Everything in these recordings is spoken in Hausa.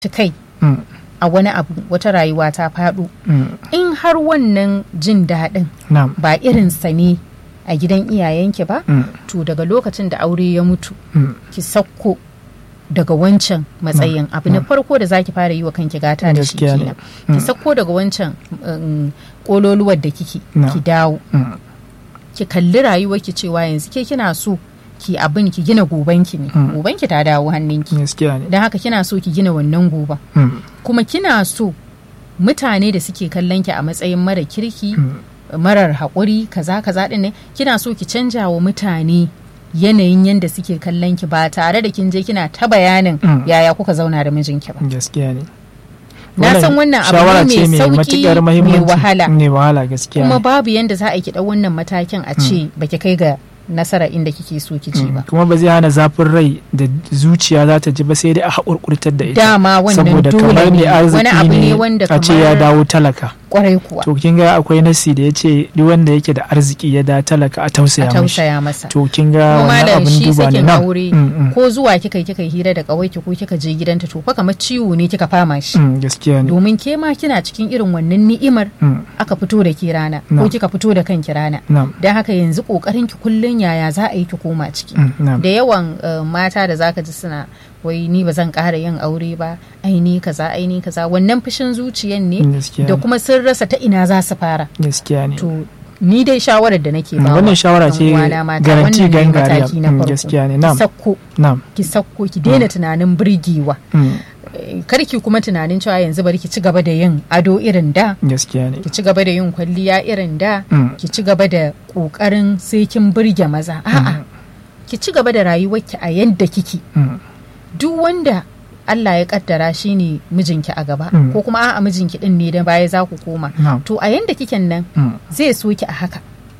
kai Mm. a wani abu wata rayuwa ta faɗo Mm. in har wannan jin daɗin Na'am. ba irinsa ne a gidan iyayenki ba Mm. to daga lokacin da aure ya mutu Mm. ki sauko daga wancan matsayin abu na farko da zaki fara yi wa kanki gata da shi Gaskiya ne. kenan ki sauko daga wancan um, kololuwar da kike No. ki dawo Mm. ki kalli rayuwarki cewa yanzu ke kina so ki abin ki gina gobanki ne Mm. gobanki ta dawo hannunki Gaskiya ne. don haka kina so ki gina wannan goban Mm. kuma kina so mutane da suke kallon ki a matsayin mara kirki Mm. marar haƙuri kaza kaza ɗin ne kina so ki canja wa mutane yanayin yadda suke kallon ki ba tare da kin je kina ta bayanin Mm. yaya kuka zauna da mijinki ba Gaskiya ne. na san wannan abu shawara ne ce mai sauki matuƙar mai muhimmanci. wahala Mai wahala gaskiya. kuma ne. babu yadda za a yi ki ɗau wannan matakin a ce baki kai ga nasara inda kike so ki je ba Mm. Kuma ba zai hana zafin rai da zuciya za ta ji ba sai dai a haƙurƙurtar da ita. dama wannan Saboda dole kamar mai ne arziki wani abu ne ne wanda a ce ya kamar dawo talaka. kwarai kuwa To kin ga akwai nasi da ya ce duk wanda yake da arziki ya da talaka a a tausaya mashi. tausaya masa To kin ga kuma wannan da abin shi duba ne sakin na. aure Mm, mm. ko zuwa kika yi kika yi hira da kawai ko kika je gidanta to fa kamar ciwo ne kika fama shi Mm, Gaskiya ne. domin ke ma kina cikin irin wannan ni'imar Mm. aka fito da ke rana No. ko kika fito da kanki rana Na'am. don haka yanzu kokarin ki kullun yaya za a yi ki koma ciki Mm, Na'am. da yawan uh, mata da zaka ji suna wai ni ba zan ƙara yin aure ba ai ni kaza ai ni kaza wannan fushin zuciyan ne Gaskiya da ne. kuma sun rasa ta ina za su fara Gaskiya ne. to ni dai shawarar da nake Mm, ba wannan shawara ce garanti gangariya. Mm, gaskiya ne. Na'am. ki sakko Na'am. ki sakko ki daina tunanin birgewa Mm, Eh, kar ki kuma tunanin cewa yanzu bari ki ci gaba da yin ado irin da Gaskiya ne. ki ci gaba da yin kwalliya irin da Mm. ki ci gaba da kokarin sai kin burge maza a'a ki ci gaba da rayuwarki a yadda kike Mm, duk wanda Allah ya kaddara shine mijinki a gaba Mm. ko kuma a'a mijinki din ne da baya za ku koma Na'am. to a yanda kiken nan Mm. zai so ki a haka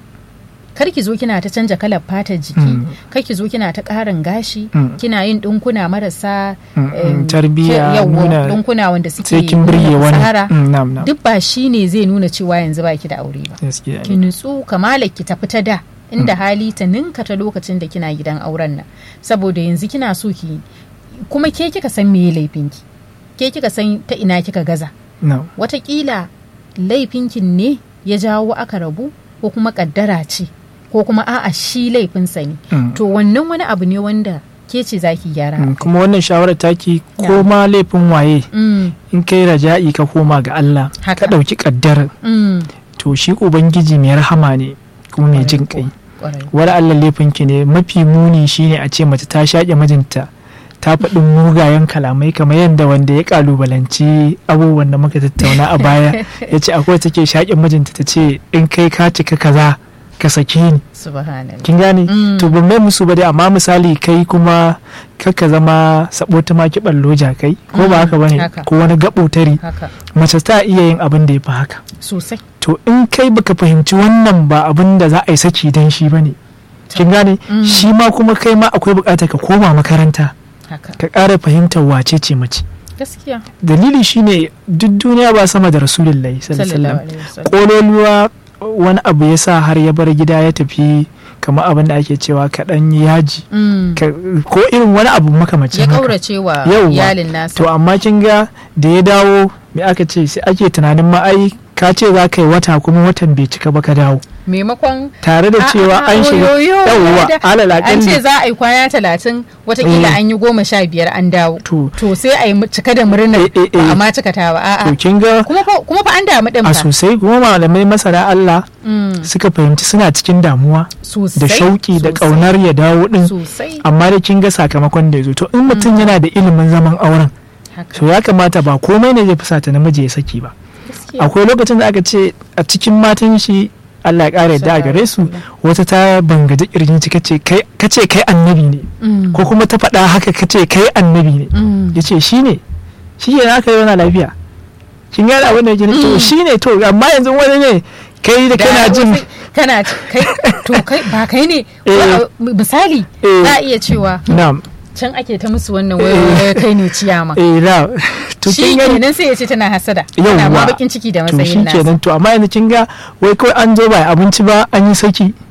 kar ki zo kina ta canja kalar fatar jiki Mm. kar ki zo kina ta ƙarin gashi Mm. kina yin ɗinkuna marasa Mm, mm, em, tarbiyya, ke- yawwa, nuna- ɗinkuna wanda suke Sai kin birge nuna wani. fitsara. Mm, Na'am. Na'am. duk ba shi ne zai nuna cewa yanzu baki da aure ba Gaskiya ki ne. nutsu kamala ki tafi ta da inda hali ta ninka ta lokacin da kina gidan auren nan saboda yanzu kina so ki kuma ke kika san meye laifinki ke kika san ta ina kika gaza Na'am. watakila laifinkin ne ya jawo aka rabu ko kuma kaddara ce ko kuma a'a shi laifinsa ne Mm. to wannan wani abu ne wanda ke ce za ki gyara Mm, a kai. Kuma wannan shawarar taki Ya. ko ma laifin waye Mm, in kai raja'i ka koma ga Allah Haka. ka ɗauki ƙaddarar mm, to shi ubangiji mai rahama ne kuma mai jin Kwarai kai kwarai. wani Allah laifinki ne mafi muni shine a ce mace ta shaƙe mijinta ta faɗi mugayen kalamai kamar yadda wanda ya kalubalanci abubuwan da muka tattauna a baya ya ce akwai take shaƙe mijinta ta ce in kai ka cika kaza ka sake ni subhanallah kin gane Mm. to ban mai musu ba dai amma misali kai kuma kaka zama sabo ta maki ballo kai ko ba Mm, haka bane haka. ko wani gaɓotari haka mace ta iya yin abin da ya fi haka sosai to in kai baka fahimci wannan ba abin da za a yi saki dan shi bane kin gane Mm. shi ma kuma kai ma akwai bukatar ka koma makaranta haka ka ƙara fahimtar wace ce mace gaskiya dalili shine duk duniya ba sama da rasulullahi sallallahu alaihi sallallahu wasallam alaihi wasallam kololuwa wani abu ya sa har ya bar gida ya tafi kamar abin da ake cewa kaɗan yaji Mm. ka- ko irin wani abu makamacin ya haka kaurace wa Yauwa. iyalin nasa to amma kin ga da ya dawo me aka ce sai ake tunanin ma ai ka ce za ka yi wata kuma watan bai cika ba ka dawo maimakon tare da cewa A'a, an shiga oyoyo, yawwa da- alal an ce akalli za a yi kwana talatin watakila Eh. an yi goma sha biyar an dawo to to sai a yi mu- cika da murnar Eh, eh, eh. ba a ma cika ta ba to a'a kin ga kuma fa kuma fa an damu din a fa sosai kuma malamai masana Allah Mm, suka fahimci suna cikin damuwa sosai da shauki da sosai, kaunar ya dawo din sosai amma da kin ga sakamakon da ya zo to in mutum yana da ilimin zaman auren haka to ya kamata ba komai ne zai fusata namiji ya saki ba gaskiya. akwai lokacin da aka ce a cikin matan shi Allah ya ƙara yadda a gare su wata ta bangaji kirjin ci kace kai kace kai annabi ne Mm, ko kuma ta faɗa haka kace kai annabi ne mm, yace shi ne shi ne aka yi lafiya kin gane abin da yake nufi? to Mm. shi ne to amma yanzu wani ne kai da da kana jin wasu- kana ci- kai to kai ba kai ne ko Eh. a- misali Eh. za a iya cewa na'am can ake ta musu wannan wai kai ne ciyama eh na to shi kin gani kenan sai ya ce tana hasada tana ma Yawwa. bakin ciki da to shi matsayin nasa kenan to amma yanzu kin ga wai kawai an zo ba abinci ba an yi saki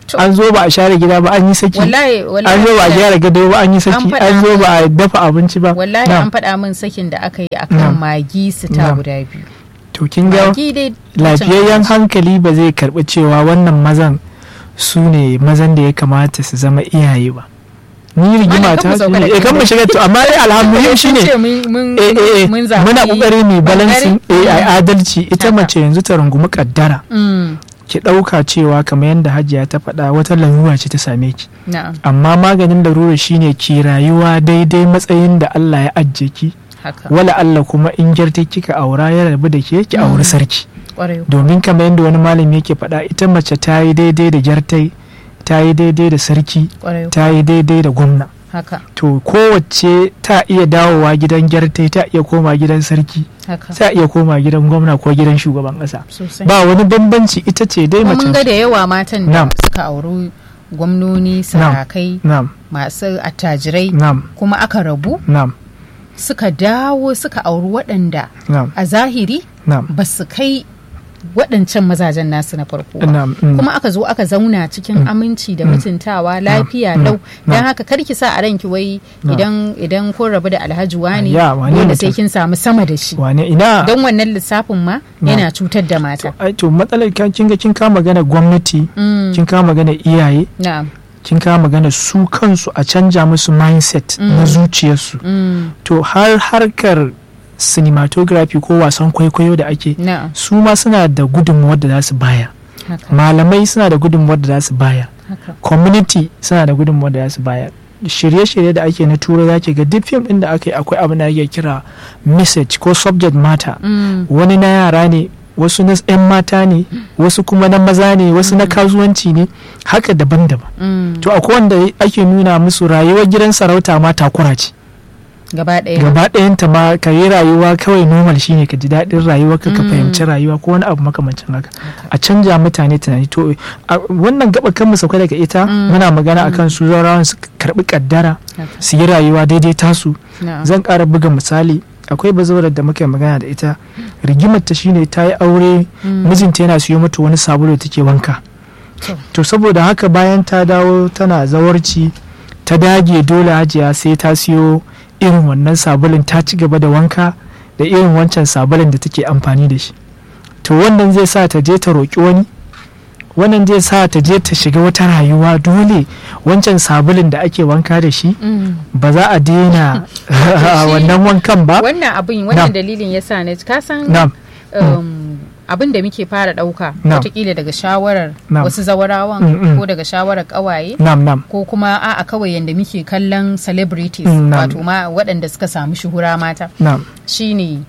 To. an zo ba a share gida ba an yi saki wallahi wallahi an zo ba a gyara gado ba an yi saki faɗa an zo min. ba a dafa abinci ba wallahi Na'am. an faɗa min sakin da aka yi akan Na'am. magi su ta Na'am. guda biyu to kin ga magi dai lafiyayyen hankali ba zai karɓi cewa wannan mazan su ne mazan da ya kamata su zama iyaye ba ni rigima Malam, kan ta mu sauka daga eh kan mu shiga to amma dai alhamdulillah shine ce mun mun eh eh eh mun zaɓi muna kokari mai balancing bangare. eh ai adalci ita Haka. mace yanzu ta rungumi kaddara Mm, ki ɗauka cewa kamar yadda hajiya ta faɗa wata larura ce ta same ki na'am amma maganin larura shine ki rayuwa daidai matsayin da Allah ya ajiye ki haka wala Allah kuma in gyarta kika aura ya rabu da ke ki auri sarki kwarai domin kamar yadda wani malami yake faɗa ita mace ta yi daidai da gyartai ta yi daidai da sarki kwarai ta yi daidai da gwamna haka to kowace ta iya dawowa gidan gyartai ta iya koma gidan sarki haka ta iya koma gidan gwamna ko gidan shugaban ƙasa sosai ba wani bambanci ita ce dai kuma mun ga mace da yawa matan da Na'am. suka auri gwamnoni sarakai na'am masu attajirai na'am kuma aka rabu na'am suka dawo suka auri waɗanda na'am a zahiri na'am ba su kai waɗancan mazajen nasu na farko ba. na'am mm. kuma aka zo aka zauna cikin aminci da mutuntawa lafiya Mm. lau Mm. don haka kar ki sa a ranki wai idan idan kun rabu da alhaji wani Ya, wane dole mutum? sai kin samu sama da shi wane ina don wannan lissafin ma yana cutar da mata ai to matsalar kan kin ga kin kama magana gwamnati Mm, kin kama magana iyaye na'am kin kama magana su kansu a canja musu mindset na zuciyarsu mm, to har harkar cinematography ko wasan kwaikwayo da ake na'am su ma suna da gudunmuwar da za su baya haka malamai suna da gudunmuwar da za su baya haka community suna da gudunmuwar da za su baya shirye-shirye da ake na turai za ki ga duk fim din da aka yi akwai abin da ake kira message ko subject matter Mm, wani na yara ne wasu na 'yan mata ne wasu kuma na maza ne wasu na kasuwanci ne haka daban-daban mm, to akwai wanda ake nuna musu rayuwar gidan sarauta ma takura ce gaba ɗaya gaba ɗayanta ma ka yi rayuwa kawai normal shine ka ji daɗin rayuwa ka ka Mm. fahimci rayuwa ko wani abu makamancin haka a canja mutane tunani to a wannan gaba kan mu sauka daga ita Mm. muna magana akan su zaurawan su karbi kaddara haka su yi rayuwa daidai tasu na'am zan ƙara buga misali akwai bazawarar da muka yi magana da ita rigimar ta shine ta yi aure Mm. mijinta yana siyo mata wani sabulu da take wanka To. to saboda haka bayan ta dawo tana zawarci ta dage dole hajiya sai ta siyo irin wannan sabulun ta ci gaba da wanka da irin wancan sabulun da take amfani da shi to wannan zai sa ta je ta roƙi wani wannan zai sa ta je ta shiga wata rayuwa dole wancan sabulun da ake wanka da shi Mm. ba za a daina shi- wannan wankan ba wannan abin wannan Na'am. dalilin yasa ne ka san na'am um, abin da muke fara ɗauka Na'am. watakila daga shawarar Na'am. wasu zawarawan Mm, mm. ko daga shawarar ƙawaye na'am na'am ko kuma a'a kawai yadda muke kallon celebrities Mm, na'am. wato ma waɗanda suka samu shuhura mata na'am shine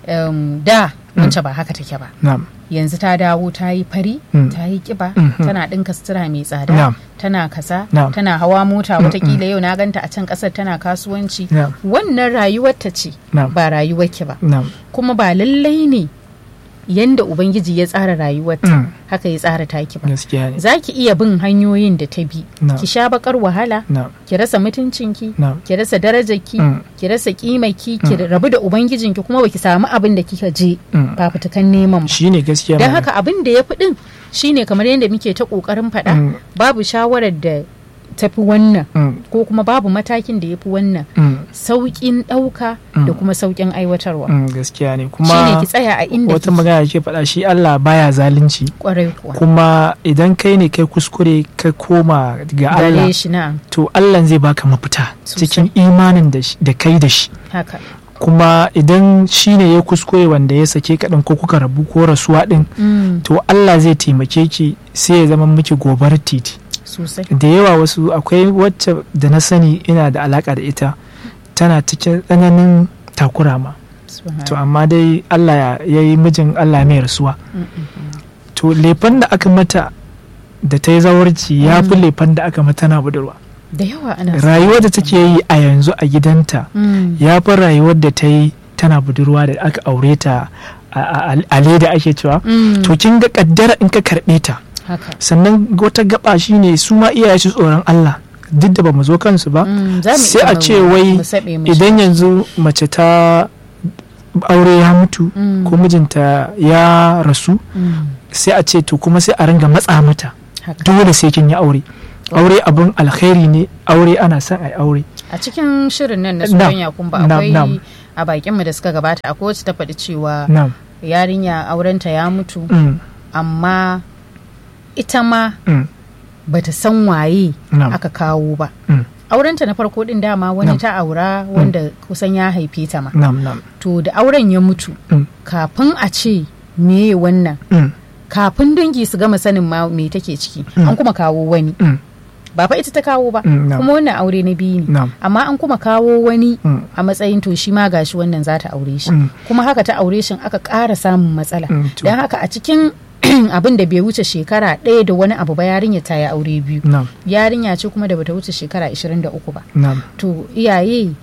um, da wance ba haka take ba na'am yanzu ta dawo ta yi fari Mm. ta yi kiba Mhm. tana ɗinka sutura mai tsada Na'am. tana kasa Na'am. tana hawa mota watakila yau na ganta a can ƙasar tana kasuwanci Na'am. wannan rayuwar ta ce Na'am. ba rayuwar ki ba na'am kuma ba lallai ne yanda ubangiji ya tsara rayuwarta Mm. haka ya tsara taki ba gaskiya ne za ki iya bin hanyoyin da ta bi Na'am. ki sha bakar wahala na'am ki rasa mutuncinki na'am ki rasa darajarki Mm. ki rasa kimaki ki rabu da ubangijinki kuma baki samu abin da kika je Mm. fafutukan neman ba shine gaskiya don malam. haka abin da ya fi din shine kamar yadda muke ta kokarin faɗa Mm. babu shawarar da tafi wannan Mm. ko kuma babu matakin da ya fi wannan Mm. sauƙin ɗauka da kuma sauƙin aiwatarwa Mm. gaskiya ne shine kuma ki tsaya a inda wata kike magana ke faɗa shi Allah baya zalunci kwarai kuwa kuma idan kai ne kai kuskure ka koma ga Allah gare shi na to Allah zai baka mafita Sosai. cikin imanin da shi- da kai da shi haka kuma idan shi ne ya kuskure wanda ya sake kaɗan ko kuka rabu ko rasuwa ɗin Mm, to Allah zai taimake ki sai ya zama miki gobar titi sosai da yawa wasu akwai wacce da na sani ina da alaka da ita tana cikin tsananin takura ma Subhanallah. to amma dai Allah ya ya yi mijin Allah mai rasuwa Mm, mm, mm. to lefan da aka mata da ta yi zawarci ya fi Mm. lefan da aka mata na budurwa da yawa ana rayuwar da take yi a yanzu a gidanta Mm, ya fi rayuwar da ta yi tana budurwa da aka aure ta a- a a leda ake cewa mm, to kin ga kaddara in ka karɓe ta haka sannan wata gaba shine su ma iyaye su tsoron Allah duk da ba mu zo kansu ba Mm, za mu sai iya a mu- ce wai mu saɓe mu idan yanzu mace ta aure ya mutu Mm. ko mijinta ya rasu Mm, sai a ce to kuma sai a ringa matsa mata Haka. dole sai kin yi aure aure abin alkhairi ne aure ana son ai aure a cikin shirin nan na Nam, soyayya kumba nam, akwai nam. a bakin mu da suka gabata akwai wacce ta faɗi cewa na'am yarinya aurenta ya mutu mm, amma ita ma mm, bata san waye na'am aka kawo ba mm, aurenta na farko din dama wani Nam. ta aura wanda kusan ya haife ta ma na'am na'am to da auren ya mutu mm, kafin a ce meye wannan mm, kafin dangi su gama sanin ma me take ciki Mm. an kuma kawo wani mm, ba fa ita ta kawo ba Mm, na'am. kuma wannan aure na biyu ne na'am amma an kuma kawo wani mm, a matsayin to shi ma gashi wannan za ta aure shi Mm. kuma haka ta aure shi aka ƙara samun matsala Mm, to. don haka a cikin abin da bai wuce shekara ɗaya da wani abu ba yarinya ta yi aure biyu na'am yarinya ce kuma da bata wuce shekara 23 ba na'am to iyaye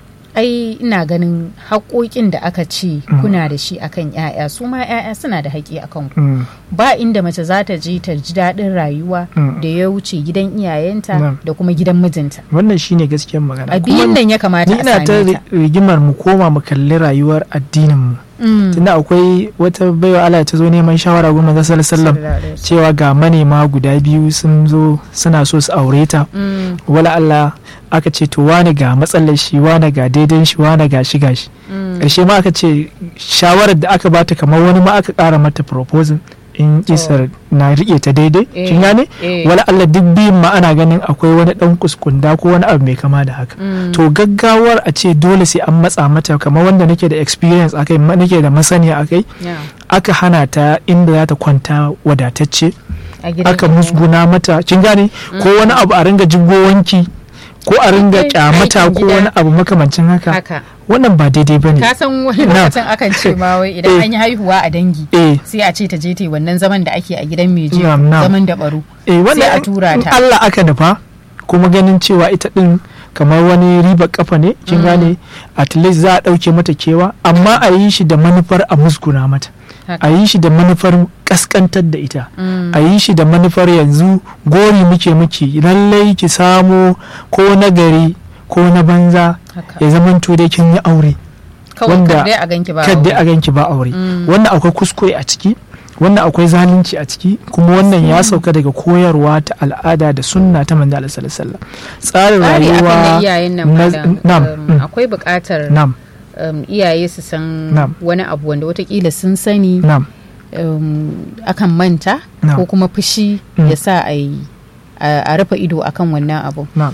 ai ina ganin haƙoƙin da aka ce Mm. kuna da shi akan 'ya'ya su ma 'ya'ya suna da haƙi akan ku mm, ba inda mace za ta je ta ji daɗin rayuwa Mm. da ya wuce gidan iyayenta Mm. da kuma gidan mijinta wannan shine gaskiyar magana a biyun nan ya kamata ni a ina ta same ta rigimar mu koma mu kalli rayuwar addinin mu Mm. tunda akwai wata baiwa Allah ta zo neman shawara goma ga sallallahu Sallallahu alaihi wasallam. cewa ga manema guda biyu sun zo suna so su aure ta Mm, wala Allah aka ce to wane ga matsalar shi wane ga daidan shi wane ga shi gashi mm. ƙarshe ma aka ce shawarar da aka bata kamar wani ma aka ƙara mata proposal in isar na riƙe ta daidai Eh, kin gane eh. wala Allah duk biyun ma ana ganin akwai wani ɗan kuskunda ko wani abu mai kama da haka Mm. to gaggawar a ce dole sai an matsa mata kamar wanda nake da experience akai ma- nake da masaniya akai Yeah. aka hana ta inda za ta kwanta wadatacce a gidan aka iyaye. musguna mata kin gane ko wani abu a ringa jibgo wanki ko a ringa Aikin kyamata ko gida. wani abu makamancin haka haka wannan ba daidai bane ka san wani Na. lokacin akan ce ma wai idan Eh. an yi haihuwa a dangi eh sai a ce ta je ta yi wannan zaman da ake a gidan mai jego Na'am, na'am. zaman da baro eh wannan Sai a tura in ta. Allah aka nufa kuma ganin cewa ita din kamar wani ribar kafa ne kin gane at least za a dauke mata kewa amma a yi shi da manufar a musguna mata Haka. a yi shi da manufar kaskantar da ita Mm. a yi shi da manufar yanzu gori muke miki lallai ki samo ko na gari ko na banza haka ya zamanto dai kin yi aure kawai wanda- kar dai a ganki ba kadai aure. a ganki ba aure Mm. wannan akwai kuskure a ciki wannan akwai zalunci a ciki kuma wannan ya sauka daga koyarwa ta al'ada da sunna ta manzo Allah sallallahu alaihi wasallam tsarin tsari akan na rayuwa iyayen nan na- malam, nam, um, mm. akwai buƙatar nam um, iyaye su san Nam. wani abu wanda watakila sun sani nam um, akan manta Nam. ko kuma fushi Mm. ya sa a yi a a rufe ido akan wannan abu nam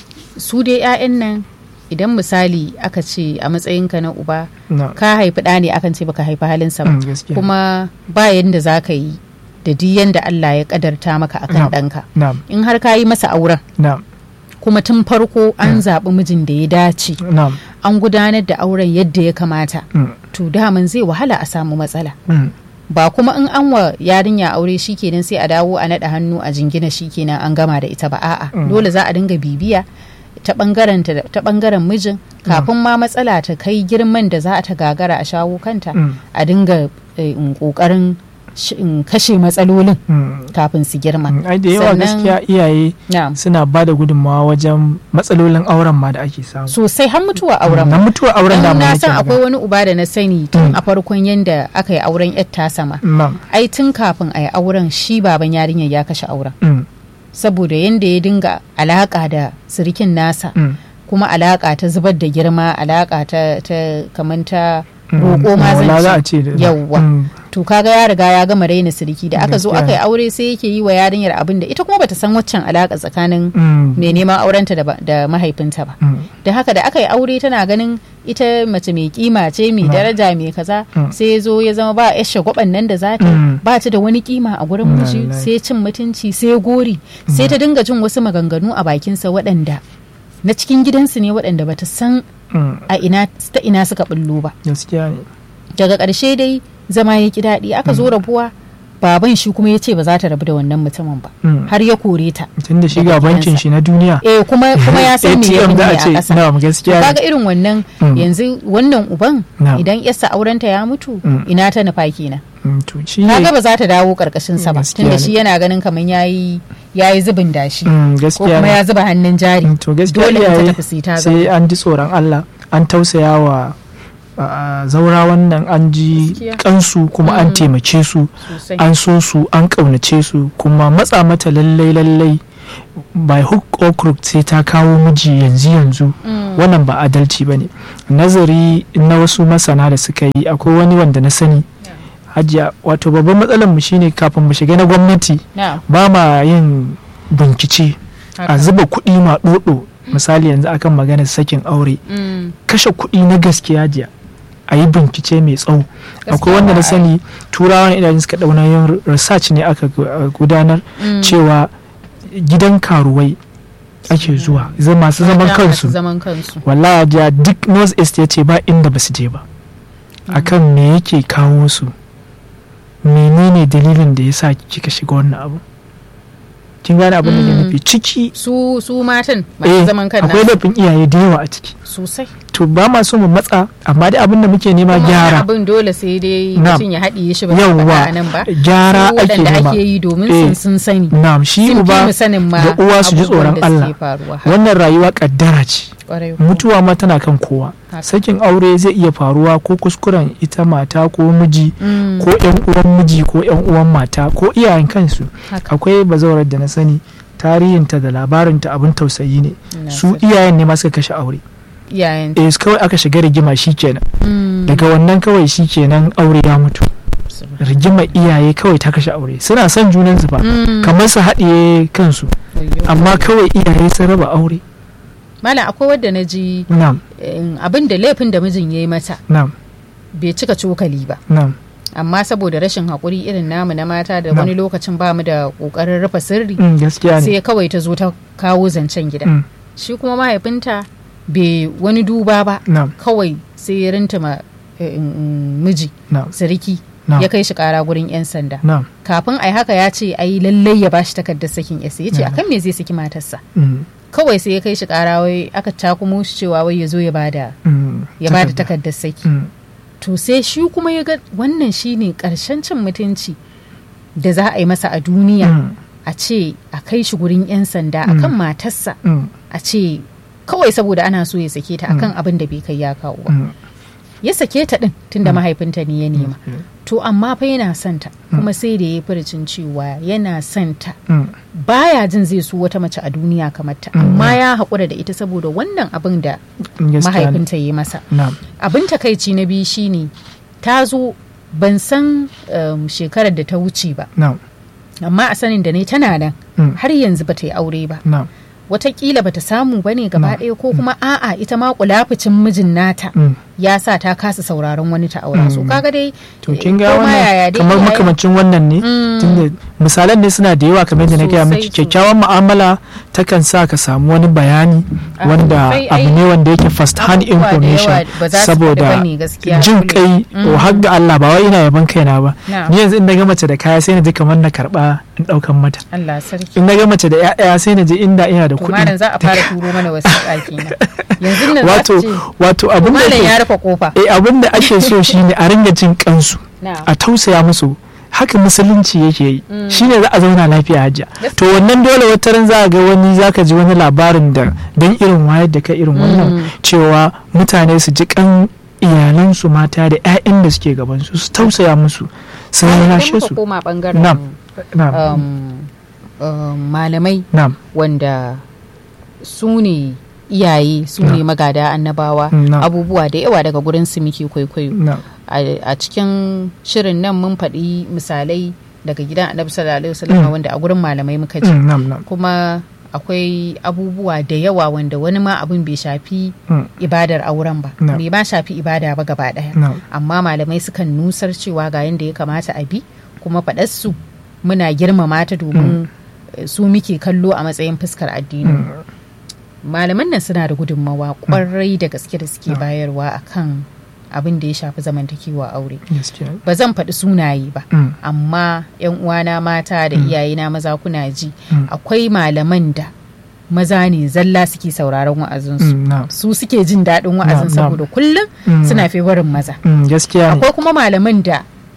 su dai 'ya'yan nan idan misali aka ce a matsayinka na uba nam ka haifi ɗa ne akan ce baka haifi halinsa ba Mm, gaskiya kuma ba yanda za ka yi da duk yanda Allah ya kadarta maka akan Nam. ɗanka nam in har ka yi masa auren nam kuma tun farko an zaɓi mijin da ya dace nam an gudanar da auren yadda ya kamata mm, to daman zai wahala a samu matsala mm, ba kuma in an wa yarinya aure shikenan sai a dawo a naɗa hannu a jingina shikenan an gama da ita ba a'a Mm. dole za a dinga bibiya ta bangaren ta ta bangaren mijin kafin ma matsala ta kai girman da za a ta gagara a shawo kanta mm, a dinga eh, in kokarin sh- in kashe matsalolin mm. kafin su girma Mm, ai da yawa Sannan- gaskiya iyaye na'am suna ba da gudunmawa wajen matsalolin auren ma da ake samu sosai har mutuwa auren na mutuwar auren da Dan mu na nake san akwai magana. wani uba da na sani tun Mm. a farkon yanda aka yi auren yar tasama nam ai tun kafin a yi auren shi baban yarinyar ya kashe auren mm, saboda yanda ya dinga alaka da sirikin nasa mm, kuma alaka ta zubar da girma alaka ta, ta kamar ta mm, roƙo ma wala za a zan ce ce da- yawwa mm, to kaga ya riga ya gama raina siriki da aka zo Gaskiya aka yi ne. aure sai yake yi wa yarinyar abin da ita kuma bata san waccan alaka tsakanin mm, mai neman aurenta da, ba- da mahaifinta ba mm, da haka da aka yi aure tana ganin ita mace mai kima ce mai Mm. daraja mai kaza Mm. sai ya zo ya zama ba yar shagwaban nan da za ta Mm. ba ta da wani kima a gurin miji Lallai. sai cin mutunci sai gori sai ta dinga jin wasu maganganu a bakinsa waɗanda na cikin gidansu ne waɗanda bata san mm, a ina ta ina suka bullo ba gaskiya ne daga ƙarshe dai zama ya ki daɗi aka zo rabuwa baban shi kuma ya ce ba za ta rabu da wannan mutumin ba Mm. har ya kore ta tun da shi daga ga bankin gidansa. shi na duniya eh kuma kuma ya san me ya ATM za a a ce ƙasa na gaskiya kaga ne irin wannan Mm. yanzu wannan uban Na'am. idan yarsa aurenta ya mutu Mm. ina ta nufa kenan Mm, to shi kaga ne ba za ta dawo karkashin sa ba Gaskiya tunda ne. shi yana ganin kamar yayi yayi zubin dashi Mm, ko gaskiya kuma ne ya zuba hannun jari Mm, to gaskiya dole in ta iyaye tafi sai ta sai zauna an ji tsoron Allah an tausaya wa a zaura wannan an ji Gaskiya. kansu kuma an Mm. taimake su sosai an so su an ƙaunace su kuma matsa mata lallai lallai by hook or crook sai ta kawo miji yanzu yanzu Mm. wannan ba adalci ba ne nazari na wasu masana da suka yi akwai wani wanda na sani hajiya wato babban matsalar mu shine kafin mu shiga na gwamnati na ba ma yin bincike haka. a zuba kuɗi ma ɗoɗo misali yanzu akan maganar sakin aure Mm. kashe kuɗi na gaskiya jiya a yi bincike mai tsawo akwai wanda ba na a sani turawan idanun suka ɗauna yin research ne aka gu- uh, gudanar Mm. cewa gidan karuwai ake zuwa zai masu zaman Mata kansu masu zaman kansu wallahi jiya duk north east ya ce ba inda ba su je ba akan me yake kawo su menene dalilin da ya sa kika shiga wannan abu kin gane abin da ke Mm. nufi ciki su su matan masu eh, zaman kan akwai nasu laifin iyaye da yawa a ciki sosai to ba ma so mu matsa amma dai abin da muke nema Kuma wani gyara abin dole sai dai Na'am. mutum ya haɗiye shi ba zai Yawwa. faɗa a nan ba gyara Su ake waɗanda nema ake yi domin Eh. sun sun sani na'am shi sun fi uba mu sanin ma da uwa su ji abubuwan tsoron da suke Allah faruwa haka, wannan rayuwa kaddara ce ƙwarai kuwa. mutuwa ma tana kan kowa Haka. sakin aure zai iya faruwa ko kuskuren ita mata ko miji Mm, ko yan uwan miji ko yan uwan mata ko iyayen kansu haka. akwai bazawarar da na sani tarihinta da labarinta abin tausayi ne Ina su sani. iyayen ne ma suka kashe aure iyayen eh kawai aka shiga rigima shikenan Mm, daga wannan kawai shikenan aure ya mutu subhanallah. rigimar iyaye kawai ta kashe aure suna son junansu ba Mm, kamar su haɗiye kansu ayyo. amma kawai iyaye sun raba aure malam akwai wadda na ji na'am eh, abin da laifin da mijin ya yi mata na'am bai cika cokali ba na'am amma saboda rashin haƙuri irin namu na mata da Na'am. wani lokacin ba mu da ƙoƙarin rufe sirri Mm, gaskiya ne sai kawai ta zo ta kawo zancen gida Mm, shi kuma mahaifinta bai wani duba ba na'am kawai sai ya rintama eh, mm, miji na'am siriki na'am ya kai shi kara gurin 'yan sanda na'am kafin ai haka ya ce ai lallai ya bashi takardar sakin yasa ya ce Na'am. akan me zai saki matarsa Mm, kawai sai ya kai shi kara wai aka takumo shi cewa wai ya zo ya bada mm, ya bada takarda. takardar saki Mm, to sai shi kuma ya ga wannan shine karshen cin mutunci da za a yi masa a duniya mm, a ce a kai shi gurin 'yan sanda Mm. akan matarsa mm, a ce kawai saboda ana so ya sake ta akan abin da bai kai ya kawo ba mm, ya sake ta din tunda Mm. mahaifinta ne ya nema mm, to amma fa yana son ta kuma sai da ya furcin cewa yana son ta mm, baya jin zai so wata mace a duniya kamar ta Mm. amma ya haƙura da ita saboda wannan abin da gaskiya ne. mahaifinta ya yi masa na'am abin takaici na biyu shine ta zo ban san um, shekarar da ta wuce ba na'am amma a sanin da ne tana nan mm, har yanzu bata yi aure ba na'am watakila bata samu ba ne gaba No. ɗaya ko kuma a'a ita ma kulafucin mijin nata mm. ya sa ta kasa sauraron wani ta aura so Mm. kaga dai to eh, kin ga ko ma yaya wannan dai kamar iyaye- makamancin wannan ne Mm. tunda misalan ne suna da yawa kamar yadda na gaya miki Sosai, kyakkyawan mu'amala takan sa ka samu wani bayani Ah, wanda sai abu ai ne wanda yake first hand abubuwa da information yawa ba za su faɗi saboda bane gaskiya jin dole. kai Mm. o har ga Allah ba wai ina yaban kaina ba Na'am. ni yanzu in na ga mace da kaya sai na ji kamar na karba in daukan mata Allah sarki in na ga mace da ƴaƴa sai na ji inda ina da to malam kuɗi za a fara turo mana wasiƙa kenan yanzu nan za wato su ce wato to abin da malam ya yake rufe kofa eh abin da ake so shine a ringa jin kansu na'am a tausaya musu haka musulunci yake yi Mm. shine za a zauna lafiya hajja Gaskiya. to wannan dole wata ran za a ga wani zaka ji wani labarin da dan irin wayar da kai irin wannan Mm. cewa mutane su ji kan iyalansu mata da 'ya'yan da suke gaban su su tausaya musu su Idan rarrashe muka su koma bangaren Na'am. na'am um, um, malamai na'am wanda su ne iyaye su ne magada annabawa Mm, na'am. abubuwa da yawa daga gurin su muke kwaikwayo na'am a a cikin shirin nan mun faɗi misalai daga gidan annabi sallallahu alaihi wasallam Mm. wanda a gurin malamai muka ji Mm, na'am na'am kuma akwai abubuwa da yawa wanda wani ma abin bai shafi Mm, ibadar auren ba No. bai ma shafi ibada ba gaba ɗaya na'am amma malamai sukan nusar cewa ga yadda ya kamata a bi kuma faɗarsu muna girmama ta domin eh, su muke kallo a matsayin fuskar addini Mm, malaman nan suna da gudunmawa kwarai da gaske da suke Mm. bayarwa akan abin da ya shafi zamantakewa aure gaskiya ba zan faɗi sunaye ba Mm, amma 'yan uwana mata da Mm. iyayena maza kuna ji Mm. akwai malaman da maza ne zalla suke sauraron wa'azinsu mm, na'am su suke jin daɗin wa'azin Na'am, na'am. saboda kullum Mm. suna fewarin maza Mm, gaskiya ne akwai kuma malaman da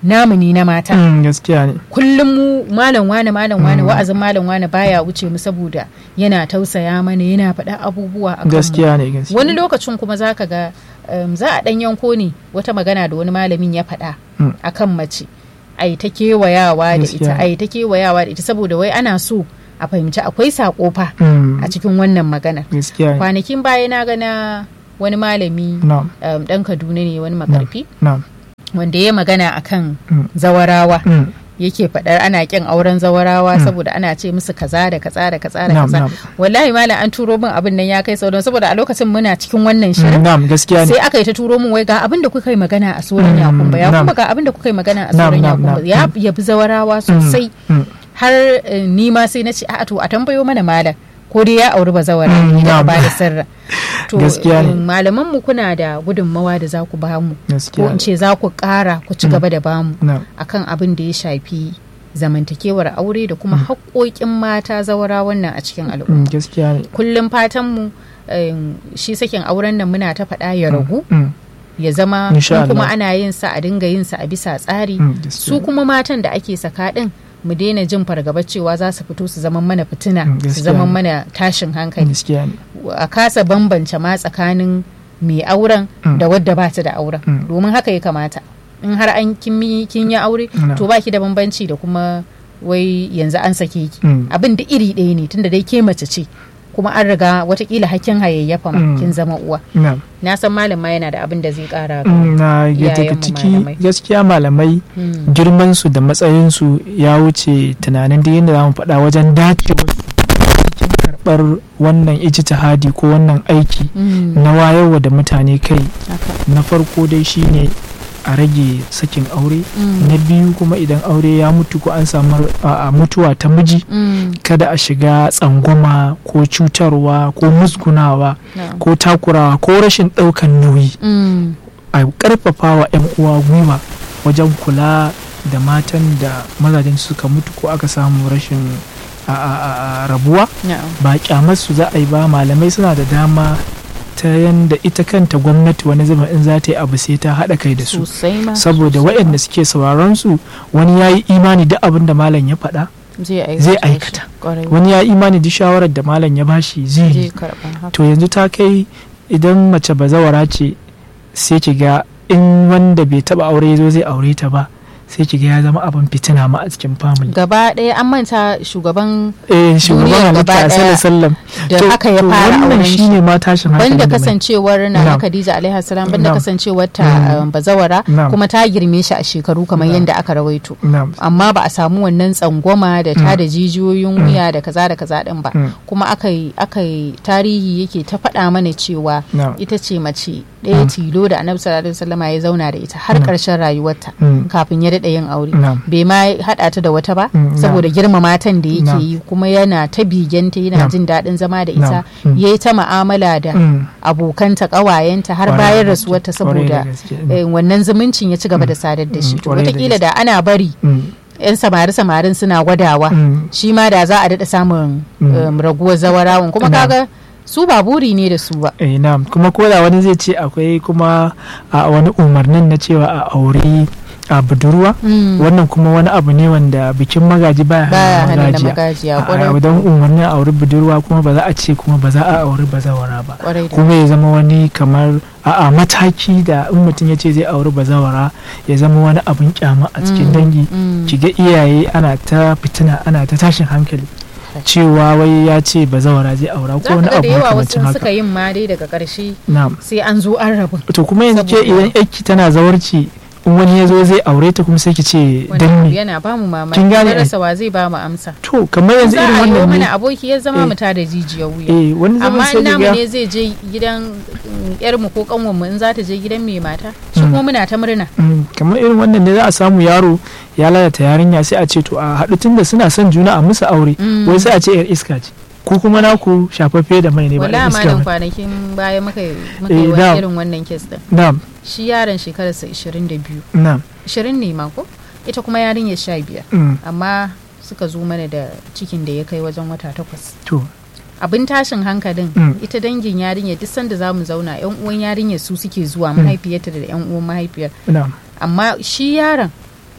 namu ne na mata Mm, gaskiya ne kullum mu malam wane malam wane wa'azin malam wane baya wuce mu saboda yana tausaya mana yana faɗa abubuwa a kanmu gaskiya ne gaskiya wani lokacin kuma za ka ga um, za a ɗan yanko ne wata magana da wani malamin ya faɗa Mm. a kan mace a yi ta kewayawa da ita Gaskiya. a yi ta kewayawa da ita saboda wai ana so a fahimci akwai saƙo fa Mm, a cikin wannan magana gaskiya ne kwanakin baya na gana wani malami na'am um, ɗan kaduna ne wani makarfi na'am wanda ya magana akan Mm. zawarawa Mm, yake faɗar ana ƙin auren zawarawa saboda ana ce musu kaza da kaza da kaza da Na'am, kaza na'am. wallahi malam an turo min abin nan ya kai sauran saboda a lokacin muna cikin wannan mm, shirin na'am gaskiya ne sai aka yi ta turo min wai ga abin da kuka yi magana a sauran Mm, yakumba ya na'am. kuma ga abin da kuka yi magana a Na'am, sauran na'am, yakumba na'am. ya yabi zawarawa sosai Mm, har eh, ni ma sai na ce a to a tambayo mana malam ko dai ya auri bazawara Mm, ne da na'am. ba da sirra to Gaskiya ne. eh, malaman mu kuna da gudunmawa da za ku ba mu ko gaskiya in ne ce za ku ƙara ku ci gaba da bamu na'am akan abin da ya shafi zamantakewar aure da kuma haƙoƙin mata zawara wannan a cikin al'umma Mm, gaskiya ne kullum fatanmu em, shi sakin auren nan muna ta faɗa ya ragu Mm, ya zama Insha in kuma Allah. ana yin sa a dinga yin sa a bisa tsari mm, gaskiya su kuma matan da ake saka din mu daina jin fargaba cewa za su fito su zama mana fitina Mm, su gaskiya zama ne. mana tashin hankali gaskiya ne a kasa bambance ma tsakanin mai auren Mm. da wadda ba ta da auren Mm. domin haka ya kamata in har an kin yi kin yi aure Mm. to baki da bambanci da kuma wai yanzu an sake ki Mm. abin da iri ɗaya ne tunda dai ke mace ce kuma an riga watakila hakkin hayayyafa ma Mm. kin zama uwa na'am na san malam ma yana da abin da zai kara ga Mm, na ga daga iyayenmu ciki malamai. gaskiya malamai Mm. girman su da matsayin su ya wuce tunanin da yadda zamu faɗa wajen dace cikin karɓar wannan ijtihadi ko wannan aiki Mm. na wayarwa da mutane kai Haka. na farko dai shine a rage sakin aure Mm. na biyu kuma idan aure ya mutu ko an samu a- a mutuwa ta miji Mm. kada a shiga tsangwama ko cutarwa ko musgunawa Na'am. ko takurawa ko rashin ɗaukan nauyi Mm. a karfafa wa 'yan uwa gwiwa wajen kula da matan da mazajen suka mutu ko aka samu rashin a- a- a- a rabuwa Na'am. ba kyamarsu za a yi ba malamai suna da dama ta yanda ita kanta gwamnati wani zama in za ta yi abu sai ta haɗa kai da su sosai ma saboda sosai waɗanda suke sauraron su wani ya yi imani duk abin da malam ya faɗa ma. zai aikata zai shi. aikata. Kwarai. wani ya yi imani duk shawarar da malam ya bashi zai zai yi karɓa haka to yanzu ta kai idan mace bazawara ce sai ki ga in wanda bai taba aure ya zo zai aure ta ba sai ki ga ya zama abin fitina ma a cikin family gaba ɗaya an manta shugaban eh shugaban Duniyar halitta gaba a ɗaya sallam da haka ya fara auren shi shine ma tashin hankali banda da mai- kasancewar na Na'am. Khadija alaihi salam banda Na'am. kasancewar ta Mm. um, bazawara Na'am. kuma ta girme shi a shekaru kamar Na'am. yadda aka rawaito na'am amma ba a samu wannan tsangwama da ta da jijiyoyin wuya da kaza da kaza din ba Mm. kuma aka yi aka yi tarihi yake ta faɗa mana cewa na'am ita ce mace ɗaya Mm. tilo da annabi sallallahu alaihi wasallama ya zauna da ita har Mm. ƙarshen rayuwarta Mm. kafin ya daɗa yin aure na'am bai ma haɗa ta da wata ba Mm, saboda girma matan da yake Na'am. yi kuma yana ta bigenta yana Na'am. jin daɗin zama da ita Na'am. Mm. ya yi ta ma'amala da Mm. abokanta ƙawayenta har Kwarai bayan da rasuwarta gaske, kwarai da saboda gaske. eh, wannan zumuncin ya ci gaba da sadar da shi Mm, to kwarai da wataƙila gaske. da ana bari Mm. 'yan samari samarin suna gwadawa Mm. shi ma da za a daɗa samun Mm. um, raguwar zawarawan kuma Na'am. kaga su ba buri ne da su ba eh na'am kuma ko da wani zai ce akwai kuma a wani umarnin na cewa a aure a budurwa Mm. wannan kuma wani abu ne wanda bikin magaji baya baya hana hana da magajiya magajiya a kwarai don umarnin a auri budurwa kuma ba za a ce kuma ba za a auri bazawara ba kwarai da kuma ya zama wani kamar a mataki da in mutum ya ce zai auri bazawara ya zama wani abin kyama a cikin Mm, dangi mm. ki ga iyaye ana ta fitina ana ta tashin hankali cewa wai ya ce bazawara zai aura za ko wani ka ga abu da yawa makamancin wasu suka haka yin ma dai daga ƙarshe na'am sai an zo an rabu to kuma yanzu ke Saboda- idan yaki tana zawarci in wani ya zo zai aure ta kuma sai ki ce wani dan abu me yana ba mu mamaki Kin gane na ai? rasa wa zai ba mu amsa to kamar yanzu za irin a yi wa wannan mana ne aboki ya zama Eh. mu ta da jijiyar wuya eh wani zaman amma sai in ki namu ga ne zai je gidan yar mu ko kanwan mu in za ta je gidan mai mata shi Mm. kuma muna ta murna Mm, kamar irin wannan ne za a samu yaro ya lalata yarinya sai a ce to a haɗu tunda suna son juna a musu aure Mm. wai sai a ce yar iska ce ku kuma naku shafaffe da mai ne ba wala yar iska malam ba kwanakin baya muka yi muka Eh, yi wani na'am. irin wannan kes din na'am shi yaron shekararsa 22 na'am 20 ne ma ko ita kuma yarinyar 15 mm, amma suka zo mana da cikin da ya kai wajen wata takwas to abin tashin hankalin Mm. ita dangin yarinyar duk sanda za mu zauna yan uwan yarinyar su suke zuwa mahaifiyarta da yan uwan mahaifiyar na'am amma shi yaron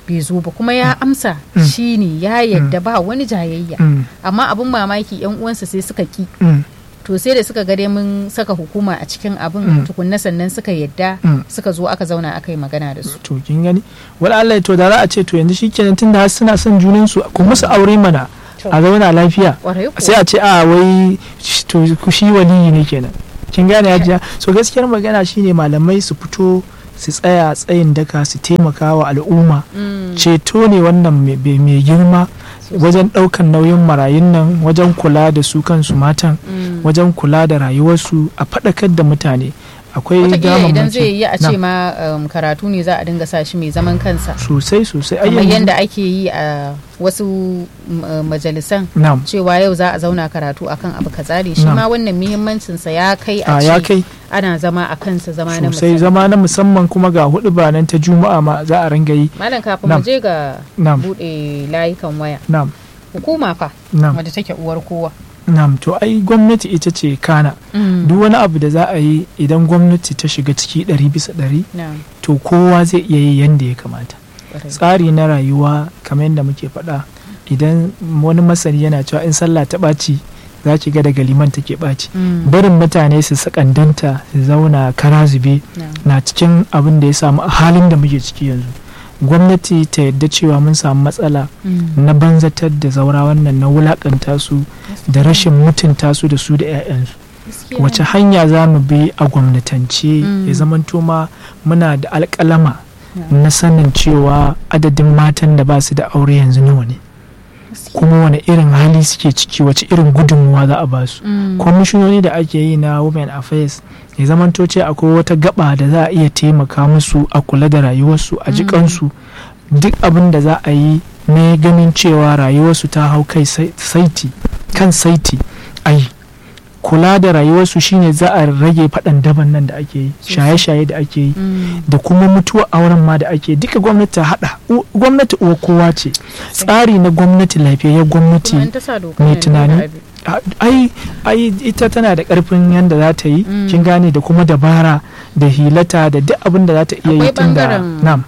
bai zo ba kuma ya amsa Mm. shine ya yadda ba wani jayayya Mm. amma abin mamaki yan uwansa sai suka ki Mm. to sai da suka gare mun saka hukuma a cikin abin Mm. tukunna sannan suka yadda Mm. suka zo aka zauna aka yi magana da su to kin gani wala Allah to da za a ce to yanzu shikenan tunda har suna son junan su ku musu aure mana To. a zauna lafiya Kwarai kuwa. sai a ce a wai sh- to ku shi waliyi ne kenan kin gane hajiya so gaskiyar magana shine malamai su fito su tsaya tsayin daka su taimaka wa al'umma Mm. ceto ne wannan mai- mai mai girma wajen ɗaukan nauyin marayun nan wajen kula da su kansu matan Mm. wajen kula da rayuwarsu a faɗakar da mutane akwai Wataƙila idan damammaki. zai yi a ce Na. ma um, karatu ne za a dinga sa shi mai zaman kansa sosai sosai ai kamar yanzu- yadda ake yi a wasu m- uh, majalisan na'am cewa yau za a zauna karatu akan abu kaza ne shi Na'am. ma wannan muhimmancinsa ya kai a a ya ce kai ana zama a kansa zama na sosai musamman zama na musamman kuma ga hudu ba nan ta juma'a ma za a ringa yi malam kafin Na'am. mu je ga na'am bude layukan waya na'am hukuma fa na'am wadda take uwar kowa na'am to ai gwamnati ita ce kana duk wani abu da za a yi idan gwamnati ta shiga ciki ɗari bisa ɗari na'am to kowa zai iya yi yanda ya kamata ƙwarai. tsari na rayuwa kamar yadda muke faɗa idan wani masani yana cewa in sallah ta ɓaci za ki ga daga liman take ɓaci Mm. barin mutane su sakandanta su zauna kara zube Na'am. na cikin abin da ya samu a halin da muke ciki yanzu gwamnati ta yadda cewa mun samu matsala Mm. na banzatar da zaura wannan na wulakanta su da rashin mutunta su da su da 'ya'yansu Gaskiya wace ne. hanya za mu bi a gwamnatance Mm. ya zamanto ma muna da alƙalama Na'am. na sanin cewa adadin matan da ba su da aure yanzu nawa ne Gaskiya. kuma wani irin hali suke ciki wace irin gudunmuwa za a ba su Mm. kwamishinoni da ake yi na women affairs ya zamanto ce akwai wata gaba da za a iya taimaka musu a kula da rayuwarsu a jikansu duk abin da za a yi ne ganin cewa rayuwarsu ta hau kai sai- saiti kan saiti ai kula da rayuwarsu shine za a rage faɗan daban nan da ake yi Sosai. shaye-shaye da ake yi Mm. da kuma mutuwar auren ma da ake duka gwamnati ta haɗa U- gwamnati uwa kowa ce tsari na gwamnati lafiyayyen gwamnati Kuma in ta sa doka mai nan tunani. da abi. a- ai ai ita tana da karfin yadda za ta yi Mm. kin gane da kuma dabara da hilata da duk abin da za ta iya yi Akwai tun da bangaren- nam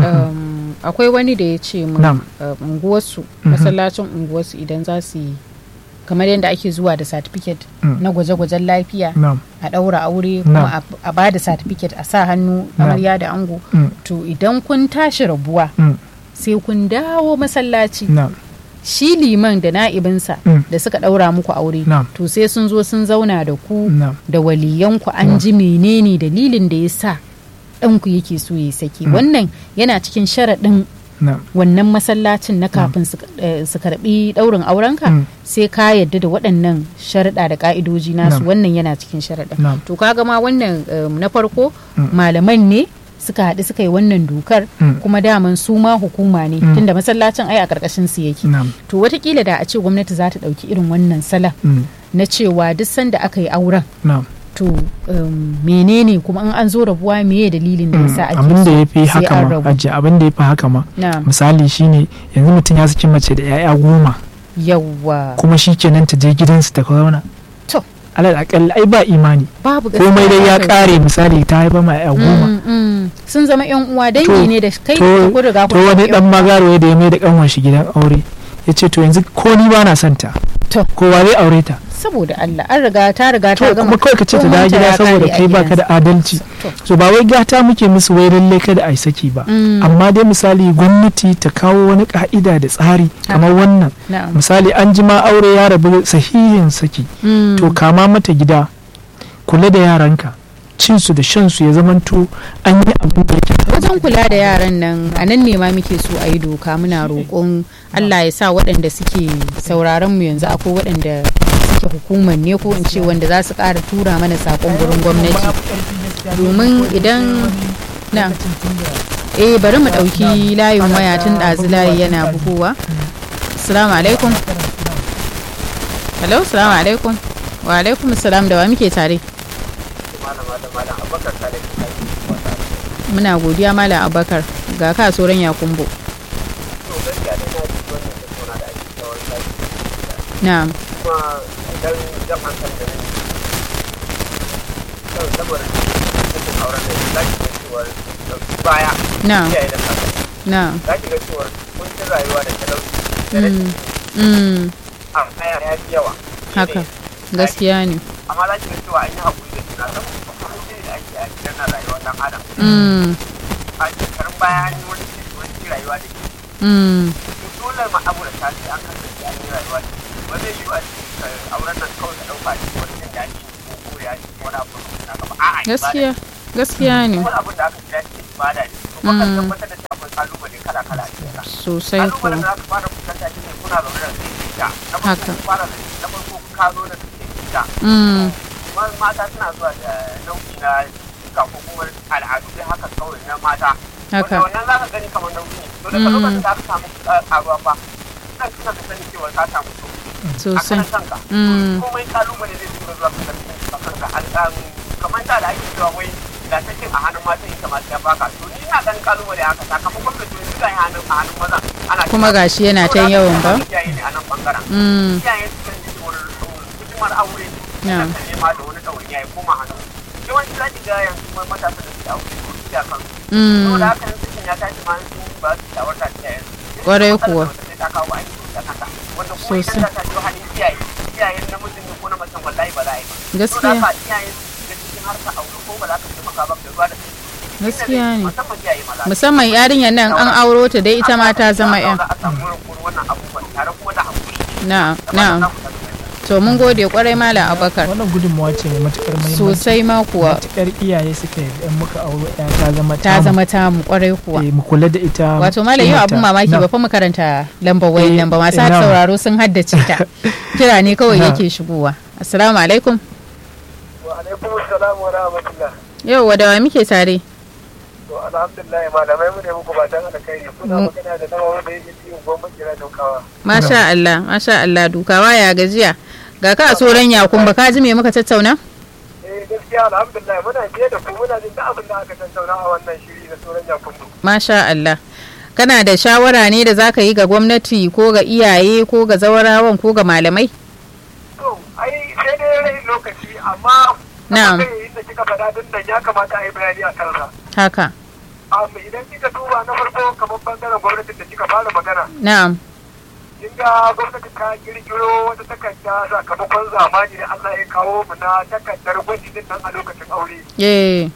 Um, akwai wani da ya ce mun Na'am. uh, unguwarsu Mhm. masallacin unguwarsu idan za su yi kamar yadda ake zuwa da certificate Mm. na gwaje-gwajen lafiya nam a ɗaura aure Na'am. kuma a- a ba da certificate a sa hannu Na'am. amarya da ango Mm. to idan kun tashi rabuwa Mm. sai kun dawo masallaci nam shi liman da na'ibinsa Mm. da suka ɗaura muku aure Na'am. to sai sun zo sun zauna da ku nam da waliyanku an Na'am. ji menene dalilin da ya sa ɗanku yake so ya saki Mm. wannan yana cikin sharaɗin nam wannan masallacin na kafin su eh, su karɓi ɗaurin aurenka Mm. sai ka yadda da waɗannan sharaɗa da ƙa'idoji nasu Na'am. wannan yana cikin sharaɗin Na'am. to kaga ma wannan um, na farko Mm. malaman ne suka haɗu suka yi wannan dokar Mm. kuma daman su ma hukuma ne Mm. tunda masallacin ai a ƙarƙashin su yake nam to watakila da a ce gwamnati za ta ɗauki irin wannan salon Mm. na cewa duk sanda aka yi auren nam to um, menene kuma in an zo rabuwa meye dalilin da Mm. yasa ake abin da so ya fi sai haka an ma rabu. hajji abin da ya fi haka ma na misali shine yanzu mutum ya saki mace da 'ya'ya goma yawwa kuma shi kenan ta je gidansu ta zauna to alal akalla ai ba imani babu komai dai ya gaskiya kare misali ta haifa ma 'ya'ya goma Mm, mm. sun zama yan uwa dangi To- ne da kai to da kun riga to kun wani zama dan yan uwa. magaro da ya mai da kanwan shi gidan aure ya ce to yanzu ko ni ba na son ta To. kowa zai aure ta saboda Allah an riga ta riga ta to gama kuma kawai ka ce ta dawo komai gida ya saboda kare a kai baka da gidansa. adalci To. so ba wai gata muke musu wai lalle kada a yi saki ba Mm. amma dai misali gwamnati ta kawo wani ka'ida da tsari kamar wannan na'am misali an jima aure ya rabu sahihin saki Mm. to kama mata gida kula da yaranka cinsu da shansu ya zamanto an yi abin da yake wajen kula da yaran nan a nan ne ma muke so a yi doka muna roƙon Allah ya sa waɗanda suke sauraron mu yanzu akwai waɗanda suke hukumar ne ko in ce wanda za su ƙara tura mana saƙon gurin gwamnati domin idan na eh bari mu ɗauki layin waya tun ɗazu layi yana bugowa assalamu alaikum hello assalamu alaikum wa alaikum assalam da wa muke tare muna godiya malam abakar ga ka soran ya kumbo na'am na'am na za ki ga cewa kuncin rayuwa da talauci da mm, rashin mm, a haya ya fi yawa haka gaskiya ne amma za ki ga cewa an yi haƙuri da juna saboda kuncin da ake a gidan na rayuwar ɗan adam mm, a shekarun baya an yi wani wani rayuwa da ke mm, dole ma abu da tashi an kasance an yi rayuwa da ke ba zai yiwu a cikin auren nan kawai da ɗauka shi wani jin daɗi ko ko ya ci wani abu na gaba a'a ibada gaskiya gaskiya ne wani abin da aka kira shi ibada ne kuma kan tabbatar da cewa akwai kalubale kala kala a cikin sa sosai ko kalubalen da aka fara fuskanta shi ne kuna zaune da sai ita na farko Haka. kun fara da na farko ka zo da sai ita mm, kuma mata suna zuwa da nau'i na cika ko kuma al'adu dai haka kawai na mata haka wanda wannan za ka gani kamar nauyi ne to daga lokacin da aka samu uh, karuwa fa kan suna da sani cewa ka samu sauki a sosai kan kanka Mm. komai kalubale zai tura zuwa ka karfi a kanka alƙalu kamar da da ake cewa wai da ta cin a hannun mata ita ma ya baka to ni ina ganin kalubale haka sakamakon da to yanzu ga hannun a hannun maza ana kuma gashi yana ta yawan ba iyaye ne a nan bangaren mm, iyaye su kan ji wani hidimar aure Yeah. da kan nema da wani ɗawainiya ya koma hannu yawanci za ki ga yanzu kuma matasa da suke aure ko su ya kansu mm, saboda haka yanzu cikin ya tashi ma sun ba su shawarta ta iyayen Kwarai kuwa. ta kawo an yi da kanta wanda kuma idan ta tashi hannun iyaye iyayen namijin ne ko na macen wallahi ba za a yi ba gaskiya saboda haka iyaye su da cikin harka aure ko ba za ka taimaka ba da ruwa da sai gaskiya ne musamman iyaye maza musamman yarinyar nan an auro ta dai ita ma ta zama yan a samu wurin wannan abubuwan tare kuma da hakuri na na to mun gode kwarai malam abakar wannan gudunmawa ce mai matukar muhimmanci sosai ma kuwa matukar iyaye suka yi in muka auro ya ta zama ta tamu. zama tamu kwarai kuwa Eh, mu kula da ita wato malam yau abun kimanta. mamaki Na. ba fa mu karanta lambar wayan Eh, nan ba masu eh, na. sauraro sun haddace ta kira ne kawai Na. yake shigowa assalamu alaikum wa alaikum assalam wa rahmatullah yau wadawa muke tare to alhamdulillah malamai mu ne muku ba dan alkhairi kuna Mm. magana da nawa wanda yake cikin gwamnati kira daukawa masha Allah masha Allah dukawa ya gajiya ga ka a tsoron yakun ba ka ji me muka tattauna eh gaskiya alhamdulillah muna biye da ku muna jin duk abin da aka tattauna a wannan shiri na sauran yakundu masha Allah kana da shawara ne da zaka yi ga gwamnati ko ga iyaye ko ga zawarawan ko ga malamai to ai sai dai rai lokaci amma Na'am. kamar da kika faɗa din nan ya kamata a yi bayani a kansa haka amma idan kika duba na farko kamar bangaren gwamnatin da kika fara magana na'am kin ga gwamnati ta kirkiro wata takarda sakamakon zamani da Allah ya kawo mu na takardar gwaji din nan a lokacin aure eh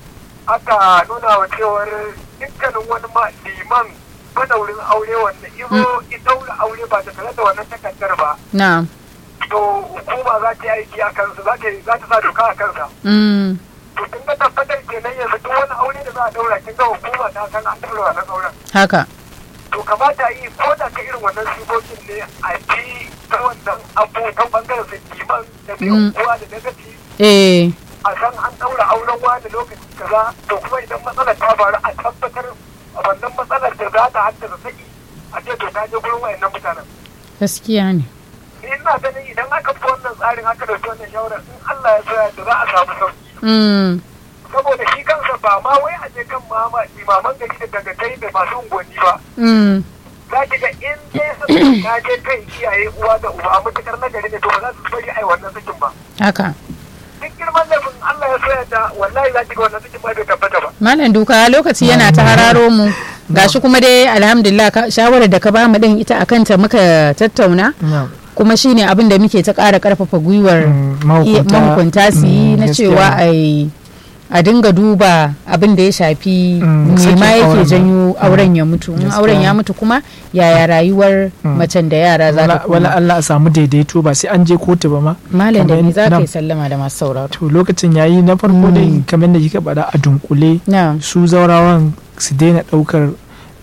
aka nuna wa cewar dukkanin wani ma liman madaurin aure wanda izo ya daura aure ba tare da wannan takardar ba na'am to hukuma za ta yi aiki a kansa za ta za ta sa doka a kansa mm, to kin ga tabbatar kenan yanzu duk wani aure da za a daura kin ga hukuma ta san an daura wannan auren haka to kamata yi ko da ta irin wannan sigogin ne a ji ta wannan abu ta bangaren su liman da mai Mm. unguwa da dagaci eh a san an daura auren wani lokaci kaza to kuma idan matsalar ta faru a tabbatar a wannan matsalar da za ta haddasa saki a ce to ta je gurin wayannan mutanen gaskiya ne ni ina ganin idan aka fi wannan tsarin aka dauki wannan shawarar in Allah ya so da za a samu sauki mm, saboda shi kansa ba ma wai a je kan mama imaman gari da dagatai da masu unguwanni ba mm, za ki ga in dai sun ta je kan iyaye uwa da uba matukar na gari ne to ba za su bari ai wannan sakin ba haka duk girman laifin Allah ya so da wallahi za ki ga wannan sakin ba bai tabbata ba malam duka lokaci yana ta hararo mu gashi kuma dai alhamdulillah ka- shawarar da ka ba mu din ita akan ta muka tattauna Na. kuma shine abin da muke ta ƙara ƙarfafa gwiwar Mm, iya- mahukunta su yi mm, na gaskiya cewa ne. a yi- a dinga duba abin da ya shafi Mm, me sakin ma yake auren. janyo Mm, auren ya mutu in gaskiya auren ya ne. mutu kuma yaya rayuwar Mm. macen da yara za ta wala wala kuma Allah a samu daidaito ba sai an je kotu ba ma malam da kamar ni za ka na- yi sallama da masu sauraro to lokacin yayi na farko Mm. dai kamar da kika faɗa a dunkule na su zaurawan su daina ɗaukar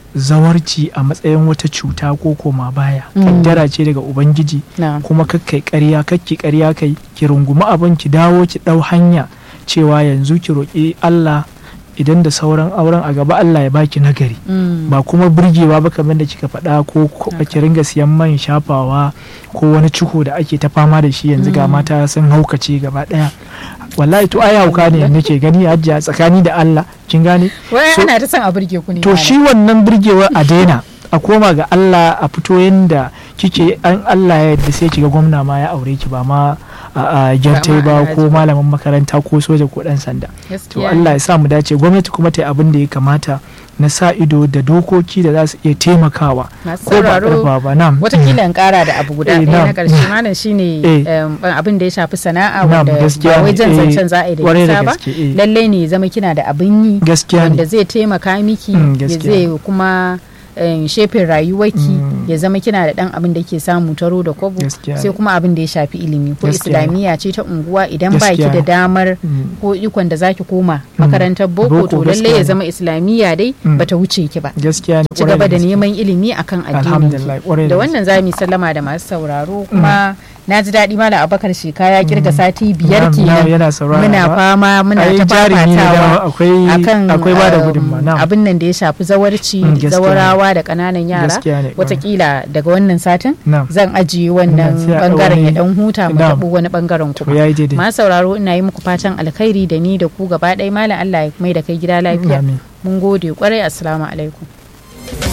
zawarci a matsayin wata cuta ko koma baya Mm. kaddara ce daga ubangiji na kuma kakkai ƙarya kakki ƙarya kai ki rungumi abin ki dawo ki ɗau hanya cewa yanzu ki roƙi Allah idan da sauran auren a gaba Allah ya baki nagari mm, ba kuma burgewa ba kamar da kika faɗa ko ko Haka. ki ringa siyan man shafawa ko wani ciko da ake ta fama da shi yanzu ga Mm. mata sun haukace gaba ɗaya wallahi to ai hauka ne nake gani hajjiya tsakani da Allah kin gane wai So- ana ta son a burge ku ne to malam. shi wannan burgewa a daina a koma ga Allah a fito yanda kike an Allah ya yadda sai kiga gwamna ma ya aure ki ba ma a gyartai ba Ba ma ko malamin makaranta ko soja ko dan sanda to gaskiya Allah ya sa mu dace gwamnati kuma ta yi abin da ya kamata na sa ido da dokoki da za su iya taimakawa masu ko ba sauraro karfa ba nam watakila in kara da abu guda Eh, ɗaya na na'am. ƙarshe malam shine Eh. em, abin da ya shafi sana'a Na'am, wanda gaskiya ba wai ne. jan Eh, zancen za a yi da kwarai da nisa ba gaske, eh. lallai ne ya zama kina da abin yi gaskiya wanda ne zai taimaka miki Mm, ya gaskiya. zai kuma em, shefin rayuwarki Mm. ya zama kina da dan abin da ke samu taro da kwabo Gaskiya sai ne. kuma abin da ya shafi ilimi ko Gaskiya ne. islamiyya ce ta unguwa idan ba ki Gaskiya da ne. damar Mm. ko ikon da zaki koma makarantar boko Boko, to gaskiya lallai ya ne. zama islamiyya dai Mm. bata wuce ki ba gaskiya ne ci kwarai gaba da gaske. neman ilimi akan addinin Alhamdulillah, kwarai da da wannan za mu yi sallama da masu sauraro kuma na ji daɗi malam abakar sheka ya kirga sati biyar Na'am, na'am, kenan yana saurara muna ba. fama muna Ai, ta jarumi ne fafatawa dama, akwai akan akwai ba da um, gudunmawa na'am. abin nan da ya shafi zawarci Mm, gaskiya zawarawa da ƙananan yara Gaskiya ne, watakila daga wannan satin Na'am. zan ajiye wannan Mm, sai a bangaren ya wani- dan huta mu Na'am. taɓo wani bangaren to kuma yayi daidai masu sauraro ina yi muku fatan alkhairi da ni da ku gaba ɗaya malam Allah ya mai da kai gida lafiya Amin. mun gode kwarai assalamu alaikum